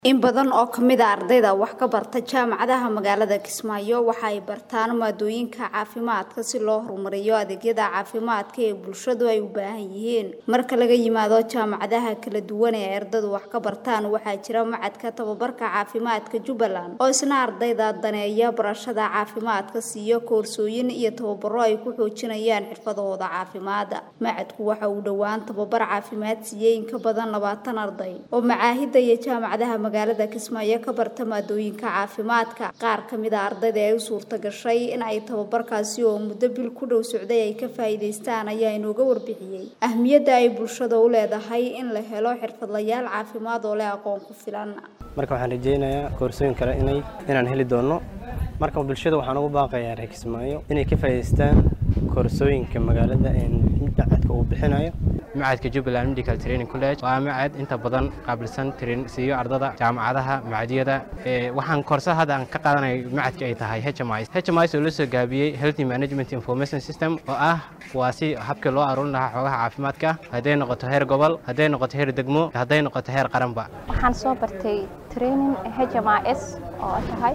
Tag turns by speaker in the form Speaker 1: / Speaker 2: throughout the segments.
Speaker 1: In badan oo ka mid ah ardayda wax ka barta jaamacadaha magaalada Kismaayo waxa ay bartaan maadooyinka caafimaadka si loo horumariyo adeegyada caafimaadka ee bulshadu ay u baahan yihiin. Marka laga yimaado jaamacadaha kala duwan ee ardaydu wax ka bartaan, waxaa jira Machadka Tababarka Caafimaadka Jubbaland oo isna ardayda daneeya barashada caafimaadka siiyo koorsooyin iyo tababaro ay ku xoojinayaan xirfadahooda caafimaad. Machadku waxa uu dhowaan tababar caafimaad siiyay in ka badan labaatan arday oo macaahidda iyo jaamacadaha magaalada Kismaayo ka barta maadooyinka caafimaadka. Qaar ka mid ah ardayda ay u suurta gashay in ay tababarkaasi oo muddo bil ku dhow socday ay ka faa'iidaystaan ayaa inooga warbixiyay ahmiyadda ay bulshada u leedahay in la helo xirfadlayaal caafimaad oo leh aqoon ku filan.
Speaker 2: marka waxaan rajeynayaa koorsooyin kale inay inaan heli doono marka bulshada waxaan ugu baaqayaa reer Kismaayo inay ka faa'iidaystaan koorsooyinka magaalada ee machadka uu bixinayo
Speaker 3: macadka Jubbaland Medical Training College waa macad inta badan qaabilsan train siiyo ardada jaamacadaha macadyada ee waxaan koorsa hadda aan ka qaadanay macadka ay tahay HMIS HMIS oo la soo gaabiyey Health Management Information System oo ah waa si habkii loo aruurin lahaa xogaha caafimaadka hadday noqoto heer gobol hadday noqoto heer degmo hadday noqoto heer qaranba
Speaker 4: waxaan soo bartay training HMIS oo tahay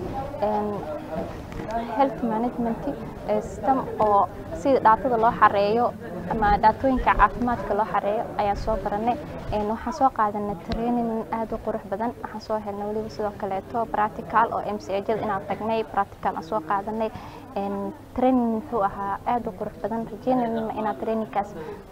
Speaker 4: health management system oo sida dhaatada loo xareeyo ama dhaatooyinka caafimaadka loo xareeyo ayaan soo baranay waxaan soo qaadanay training aad u qurux badan waxaan soo helnay weliba sidoo kaleeto practical oo MCAjada inaan tagnay practical aan soo qaadanay training wuxuu ahaa aad u qurux badan rajeynayna inaan trainingkaas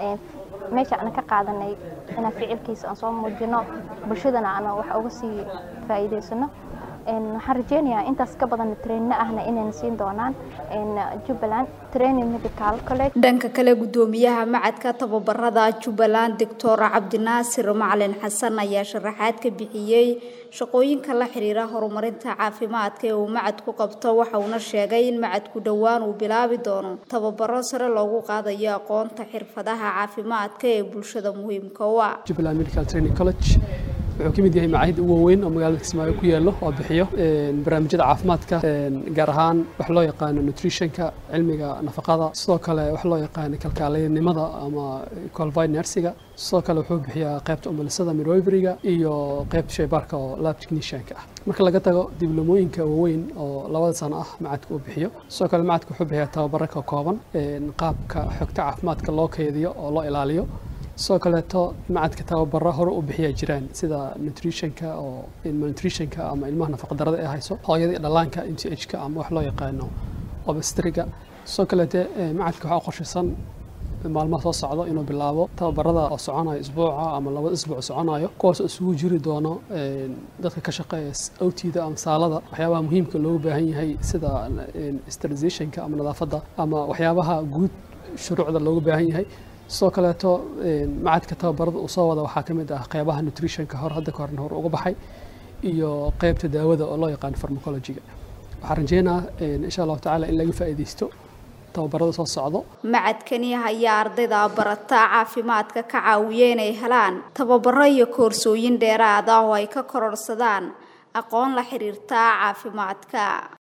Speaker 4: meesha aan ka qaadanay inaan ficilkiisa aan soo muujino bulshadana aan wax uga sii faa'iidaysano waxaan rajeynayaa intaas ka badan trainna ahna inayna siin doonaan Jubbaland Training Medical College
Speaker 1: dhanka kale gudoomiyaha macadka tababarada Jubbaland Dr. Cabdinaasir Macalin Xasan ayaa sharaxaad ka bixiyay shaqooyinka la xiriira horumarinta caafimaadka ee uu macadku qabto waxa uuna sheegay in macadku dhowaan uu bilaabi doono tababaro sare loogu qaadayo aqoonta xirfadaha caafimaadka ee bulshada muhiimka u ah
Speaker 5: Jubbaland Medical Training College wuxuu ka mid yahay macaahid ugu waaweyn oo magaalada Kismaayo ku yaalo oo bixiyo barnaamijyada caafimaadka gaar ahaan wax loo yaqaano nutritionka cilmiga nafaqada sidoo kale wax loo yaqaano kalkaaliyanimada ama qualified nursiga sidoo kale wuxuu bixiyaa qaybta umulisada midwiferyga iyo qaybta shaybaarka oo lab technicianka ah marka laga tago dibloomooyinka waaweyn oo labada sano ah macadka uu bixiyo sidoo kale macadka wuxuu bixiyaa tababaro ka kooban qaabka xogta caafimaadka loo kaydiyo oo loo ilaaliyo sidoo kaleeto macadka tababaro hore u bixiyaa jiraan sida nutritionka oo malnutritionka ama ilmaha nafaqadarada ee hayso hooyada iyo dhallaanka m c h ka ama wax loo yaqaano obestriga sidoo kaleete macadka waxaa qorshaysan maalmaha soo socdo inuu bilaabo tababarada oo soconayo isbuuca ama labada isbuuc soconayo kuwaas oo isugu jiri doono dadka ka shaqeeya awtiida ama saalada waxyaabaha muhiimka loogu baahan yahay sida sterilizationka ama nadaafadda ama waxyaabaha guud shuruucda loogu baahan yahay sidoo kaleeto macadka tababarada uu soo wada waxaa ka mid ah qeybaha nutritionka hore hadda kahorna hore uga baxay iyo qeybta daawada oo loo yaqaano farmacologiga waxaan rajeynaa insha allahu tacaala in laga faa'iidaysto tababarada soo socdo
Speaker 1: macadkani ayaa ardayda barata caafimaadka ka caawiya inay helaan tababaro iyo koorsooyin dheeraad ah oo ay ka kororsadaan aqoon la xiriirta caafimaadka